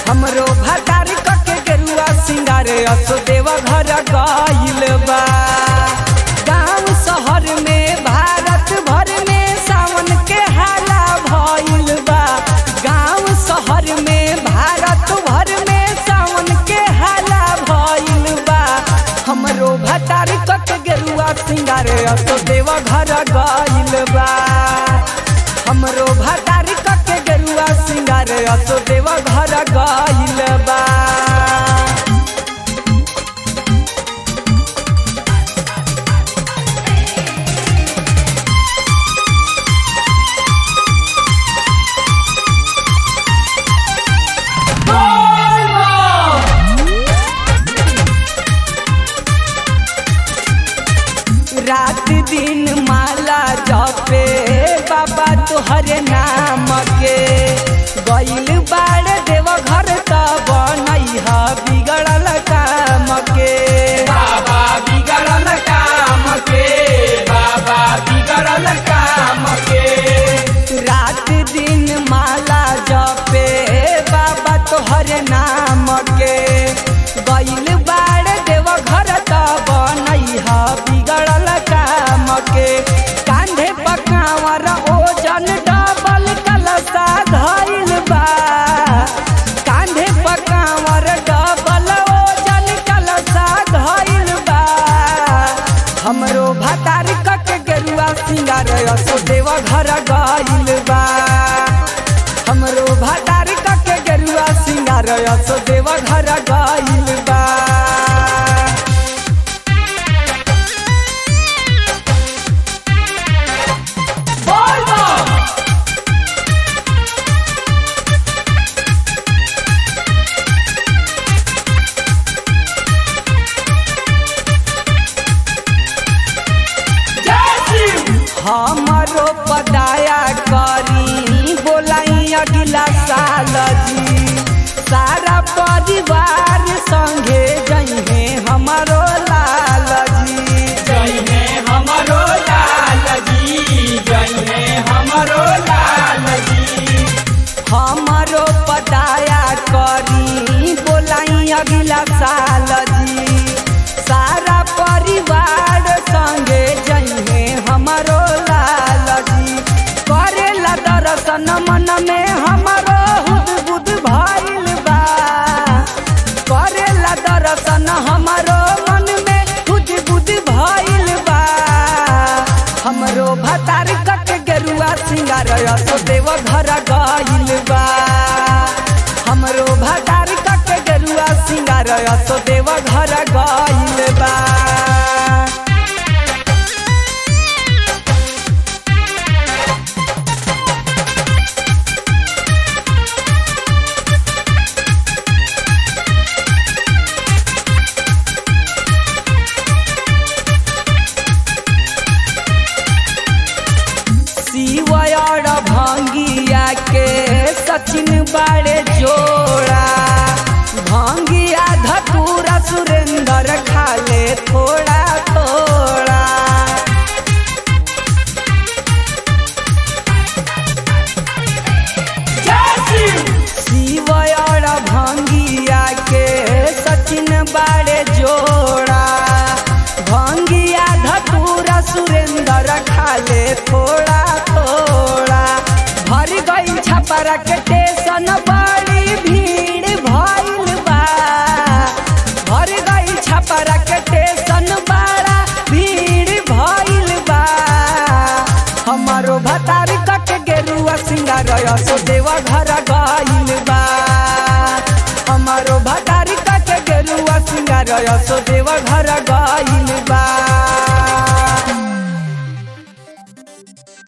हमरो भतार कके गेरुआ सिंगार असो देव घर गइल बा गांव शहर में भारत भर में सावन के हाला भइल बा गांव शहर में भारत भर में सावन के हाला भइल बा हमरो भतार कके गेरुआ सिंगार असो देव घर गइल बा हमरो भतार कके गेरुआ सिंगार असो देव घर गइल बा रात दिन माला जपे बाबा तोहरे नाम के गइल बाड़ देव घर त बनैह बिगड़ल काम के बाबा बिगड़ल काम के बाबा बिगड़ल काम के रात दिन माला जपे बाबा तोहरे नाम के गइल बाड़ देव घर त बनैह बिगड़ल काम के कांधे पकावर ओजन डबल कलसा धइल बा कांधे पकावर डबल ओजन कलसा धइल बा हमरो भतार कक गेरुआ सिंगार असो देव घर गइल बा हमरो भतार कक गेरुआ सिंगार असो देव घर गइल बा बोल बम जय शिव हमरो पदाया करी बोलाई अगला साल जी सारा परिवार संगे जइहे हमरो लाल जी जय हे हमरो लाल जी जय हे हमरो लाल जी हमरो पदाया करी बोलाई अगला साल जी सारा परिवार संगे जइहे हमरो लाल जी करेला दर्शन मन में हमरो हुद बुद भइल बा करेला दर्शन हमरो मन में हुद बुद भइल बा हमरो भतार कट गेरुआ सिंगार असो देव घर गइल बा हमरो भतार कट गेरुआ सिंगार असो देव घर गइल बा शिवयर भंगिया के सचिन बाड़े जोड़ा भंगिया धतूरा सुरेंद्र खाले थोड़ा थोड़ा जय शिव शिवयर भंगिया के सचिन बाड़े जोड़ा भंगिया धतूरा सुरेंद्र खाले थोड़ा थोड़ा भर गई छपरा के टेशन बड़ी भीड़ भइल बा भर गई छपरा के टेशन बड़ा भीड़ भइल बा हमारो भतार कट गेरुआ सिंगार असो देवा घर गइल बा हमारो भतार कट गेरुआ सिंगार असो देवा घर गइल